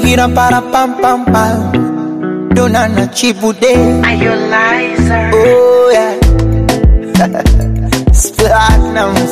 Ira para pam pam pam. Dona na chibude. Are you liar? Oh yeah. Platinums.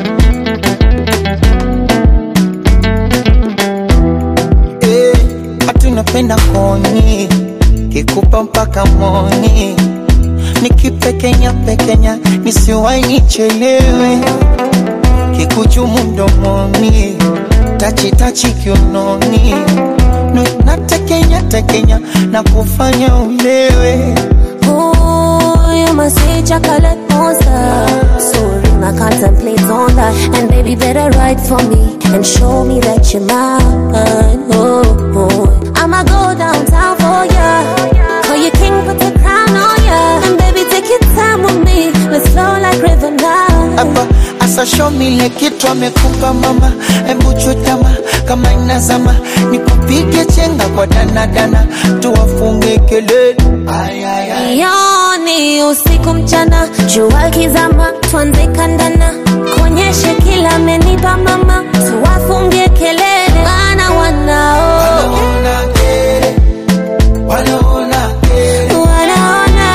Eh, hatu napenda koni kikupa mpaka moni nikipekenya pekenya nisiwai nichelewe kikuchumu mdomoni tachitachi kiunoni Nu- natekenya tekenya na kufanya ulewe Ooh, you must say chocolate monster. Sorry, I contemplate on that. And baby, better write for me and show me that you're mine. Oh, oh. I'ma go downtown for ya. Call you king, put the crown on ya. And baby, take your time with me. Let's flow like river now. hapa asa show me ile kitu amekupa mama hebu chutama kama inazama nikupige chenga kwa danadana tuwafunge kelele Ay, ay, ay. Yoni usiku mchana, jua kizama, tuanze kandana, kuonyeshe kila amenipa mama, tuwafungie kelele, wana wanao Wanaona kere, wanaona kere, wanaona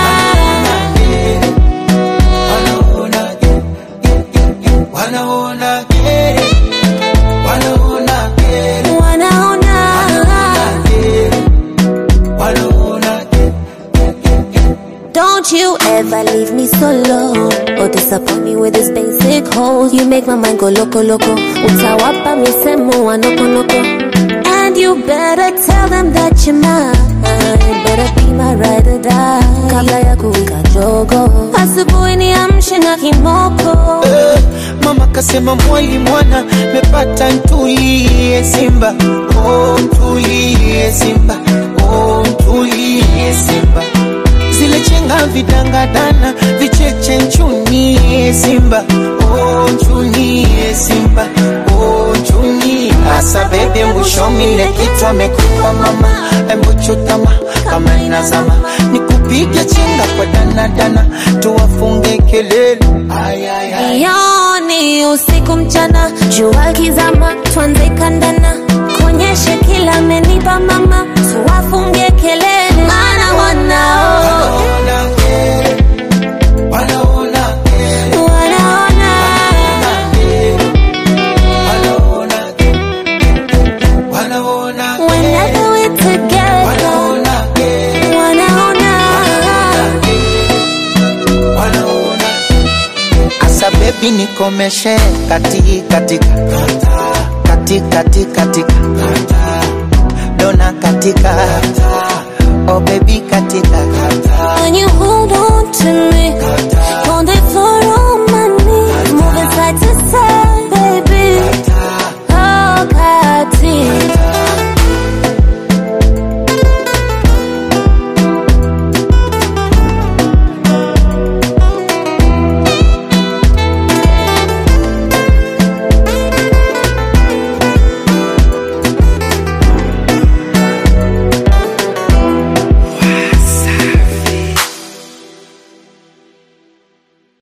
wanaona kere, wanaona kere, wanaona kere, wanaona kere, wanaona kere. Don't you ever leave me solo or disappoint me with this basic holes. You make my mind go loco loco. Utawapa misemo wa noko noko. And you better tell them that you're mine. Better be my ride or die. Kabla ya kuwika jogo. Asubuhi niamshe na kimoko. Eh, Mama kasema mwali mwana mepata ntulie Simba, oh ntulie Simba, oh ntulie Simba. Zile chenga vidangadana vicheche nchunie Simba, oh nchunie Simba, oh nchunie. Asa bebe mwishomile kitu amekupa mama, embu chutama kama inazama, nikupige chenga kwa danadana, tuwafunge kelele. Ay, ay, ay. Yoni usiku mchana, jua kizama, tuanze kandana, kuonyeshe kila amenipa mama, tuwafungie kelele, maana wanao Wanaona kere, wanaona kere, wanaona wanaona kere, wanaona whenever we're together, wanaona kere, wanaona wanaona Asa baby nikomeshe kati katika